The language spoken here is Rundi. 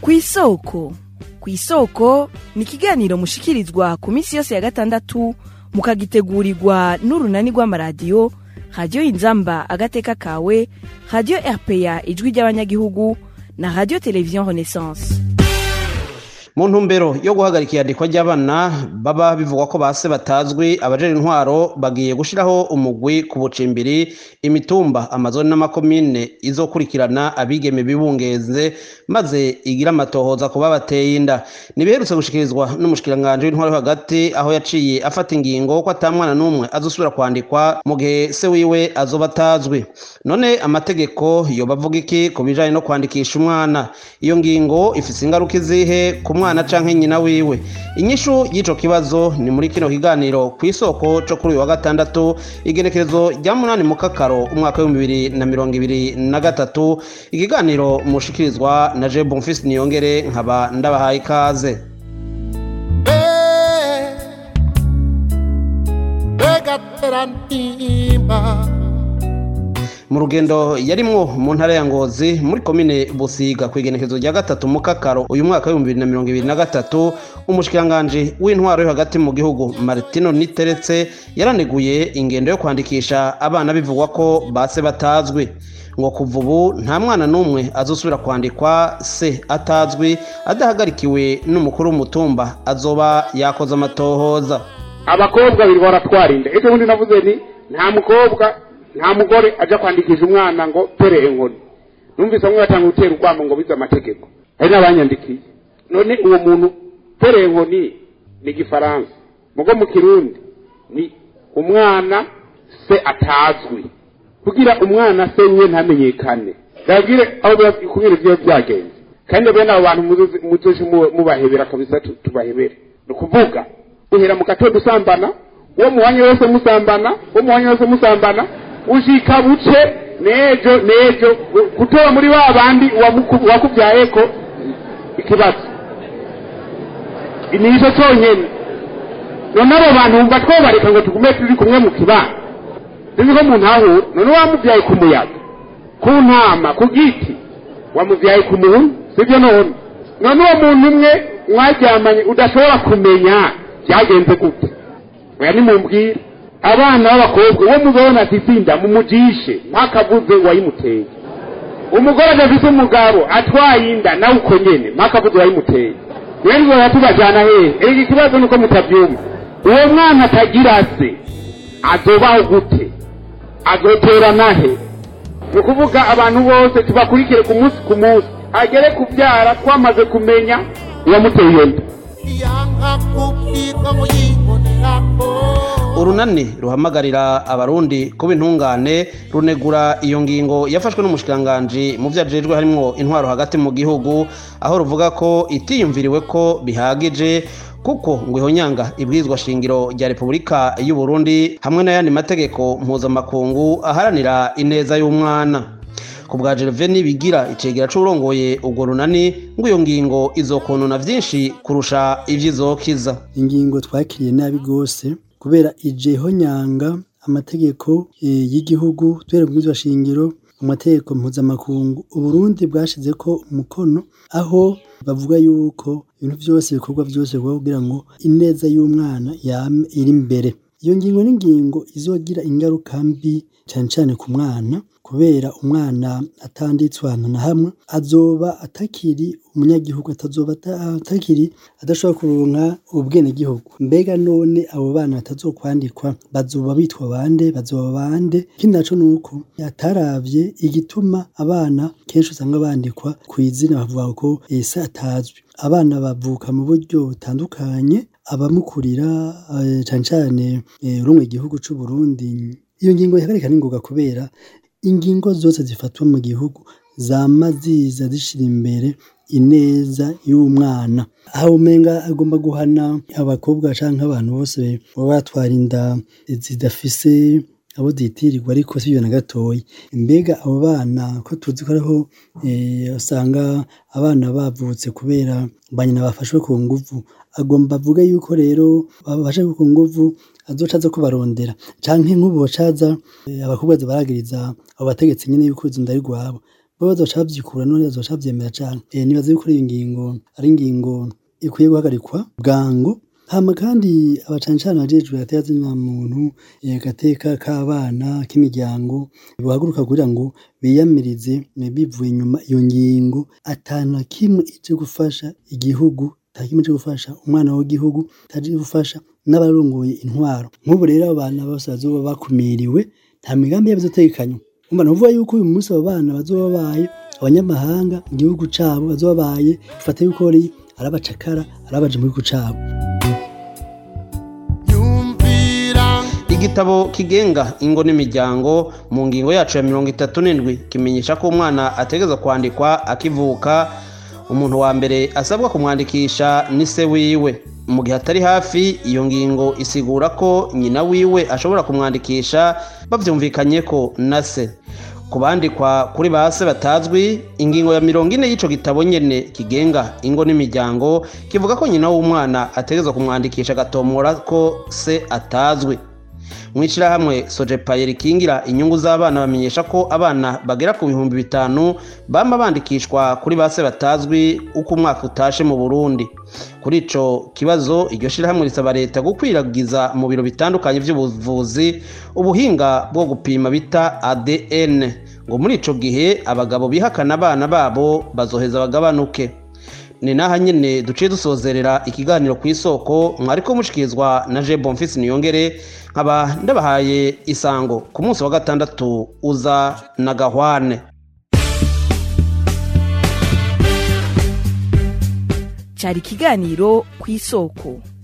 kw'isoko kw'isoko ni ikiganiro mushikirizwa ku minsi yose ya gatandatu mukagitegurirwa n'urunani rw'amaradiyo radiyo inzamba agateka kawe radiyo rpa ijwi ry'abanyagihugu na radiyo televiziyo renaissance mu ntumbero yo guhagarika iyandikwa ry'abana baba bivugwa ko base batazwi abajejwe intwaro bagiye gushiraho umugwi ku bucimbiri imitumba amazoni n'amakomine izokurikirana abigeme bibungeze maze igira amatohoza kuba bateye inda nibiherutse gushikirizwa n'umushikiranganji w'intwaro yo hagati aho yaciye afata ingingo ko ata mwana n'umwe azosubira kwandikwa mu gihe se wiwe azoba atazwi none amategeko yoba avuga iki ku bijanye no kwandikisha umwana iyo ngingo ifise ingaruka izihe ku mwana canke nyina wiwe inyishu y'ico kibazo ni muri kino kiganiro ku isoko co kuri uyu wa gatandatu igenekerezo rya munani mu kakaro umwaka w'ibihumbi bibiri na mirongo ibiri na gatatu ikiganiro mushikirizwa na je bonfisi niyongere nkaba ndabahaye ikaze mu rugendo yarimwo mu ntara ya ngozi muri komine busiga ku igenekerezo rya gatatu mu kakaro uyu mwaka w'ibihumbi bibiri na mirongo ibiri na gatatu umushikiranganji w'intwaro yo hagati mu gihugu martino niteretse yaraneguye ingendo yo kwandikisha abana bivugwa ko base batazwi ngo kuva ubu nta mwana n'umwe azosubira kwandikwa se atazwi adahagarikiwe n'umukuru w'umutumba azoba yakoze amatohoza abakobwa babiri baratwara inda ejo bundi navuze ni nta mukobwa nta mugore ajya kwandikisha umwana ngo tere inkoni numvise bamwe batanga gutera urwamo ngo bize amategeko hari n'abanyandikiye none uwo muntu tere inkoni ni igifaransa mugo mu kirundi ni umwana se atazwi kugira umwana se wiwe ntamenyekane ndabwire aho kubera ibyo byagenze kandi bene abo bantu muzoje mubahebera kabisa tubahebere ni ukuvuga uhera mu gatondo usambana uwo muhanya wose musambana uwo muhanya wose musambana ushika buce nejo nejo gutora muri ba bandi wakubyaye ko ikibazo ni ico conyene none abo bantu wumva twobareka ngo tugume turi kumwe mu kibana sinzi ko umuntu ahura none wamubyaye ku muyaga ku ntama ku giti wamubyaye ku muntu sibyo none none uwo muntu umwe mwaryamanye udashobora kumenya byagenze gute oya nimumbwire abana b'abakobwa uwo muzabona atisinda mumujishe mpakavuze wayimuteye umugore adafise umugabo atwaye inda nawe uko nyene mpakavuze wayimuteye mwene zoya tubajana hehe erega ikibazo nuko mutavyumva uwo mwana atagira se azobaho gute azotera nahe ni ukuvuga abantu bose tubakurikire ku munsi ku munsi agere kubyara twamaze kumenya uwamuteye iyo nda urunani ruhamagarira abarundi kuba intungane runegura iyo ngingo yafashwe n'umushikiranganji mu vyo ajejwe harimwo intwaro hagati mu gihugu aho ruvuga ko itiyumviriwe ko bihagije kuko ngo ihonyanga ibwirizwa shingiro rya repubulika y'u Burundi hamwe n'ayandi mategeko mpuzamakungu aharanira ineza y'umwana ku bwa Gervais bigira icegera c'urongoye urwo runani ngo iyo ngingo izokonona vyinshi kurusha ivyizokiza ingingo twakiriye nabi rwose kubera ijeho nyanga amategeko y'igihugu tubera bwizwa shingiro amategeko mpuzamakungu uburundi bwashize ko umukono aho bavuga yuko ibintu byose ibikorwa byose bikorwa kugira ngo ineza y'umwana yame iri imbere iyo ngingo n'ingingo izogira ingaruka mbi cyane cyane ku mwana kubera umwana atanditswe ahantu na hamwe azoba atakiri umunyagihugu atazoba atakiri adashobora kuronka ubwenegihugu mbega none abo bana batazokwandikwa bazoba bitwa bande bazoba bande ikindi naco nuko ataravye igituma abana kenshi usanga bandikwa ku izina bavuga ko ese atazwi abana bavuka mu buryo butandukanye abamukurira cane cane urumwe igihugu c'u Burundi iyo ngingo ihagarika n'ingoga kubera ingingo zose zifatwa mu gihugu zama ziza zishira imbere ineza y'umwana aho umenga agomba guhana abakobwa canke abantu bose baba batwara inda zidafise abo zitirirwa ariko sivyo na gatoyi mbega abo bana ko tuzi ko ariho usanga abana bavutse kubera banyina bafashwe ku nguvu agomba avuga yuko rero babashe ku nguvu azoca aza kubarondera canke nk'ubu bacaza abakobwa baragiriza abo bategetsi nyene yuko izo ndari rwabo bo bazoca bavyikura none bazoca bavyemera cane eh nibaza yuko iyo ngingo ari ingingo ikwiye guhagarikwa bwango hama kandi abacancane bajejwe gateka zina muntu eh, gateka k'abana k'imiryango bahaguruka kugira ngo biyamirize eh, bivuye inyuma iyo ngingo atanu kimwe ije gufasha igihugu takimwe cyo gufasha umwana w'igihugu taje gufasha n'abarongoye intwaro nk'ubu rero abo bana bose bazoba bakumiriwe nta migambi yabo izotegekanywa umva nuvuga yuko uyu munsi abo bana bazoba babaye abanyamahanga mu gihugu cabo bazoba babaye bifata yuko ari arabacakara arabaje mu gihugu cabo igitabo kigenga ingo n'imiryango mu ngingo yacu ya mirongo itatu n'indwi kimenyesha ko umwana ategereza kwandikwa akivuka umuntu wa mbere asabwa kumwandikisha ni se wiwe mu gihe atari hafi iyo ngingo isigura ko nyina wiwe ashobora kumwandikisha bavyumvikanye ko na se ku bandikwa kuri ba se batazwi ingingo ya mirongo ine y'ico gitabo nyene kigenga ingo n'imiryango kivuga ko nyina w'umwana ategerezwa kumwandikisha agatomora ko se atazwi mw'ishirahamwe sojepaye rikingira inyungu z'abana bamenyesha ko abana bagera ku bihumbi bitanu bama bandikishwa kuri ba se batazwi uko umwaka utashe mu burundi kuri ico kibazo iryo shirahamwe risaba leta gukwiragiza mu biro bitandukanye vy'ubuvuzi ubuhinga bwo gupima bita adn ngo muri ico gihe abagabo bihakana abana babo bazoheza bagabanuke ni naha nyene duciye dusozerera ikiganiro ku isoko mwariko mushikirizwa na je bonfisi niyongere nkaba ndabahaye isango ku munsi wa gatandatu uza na gahwane cyari ikiganiro ku isoko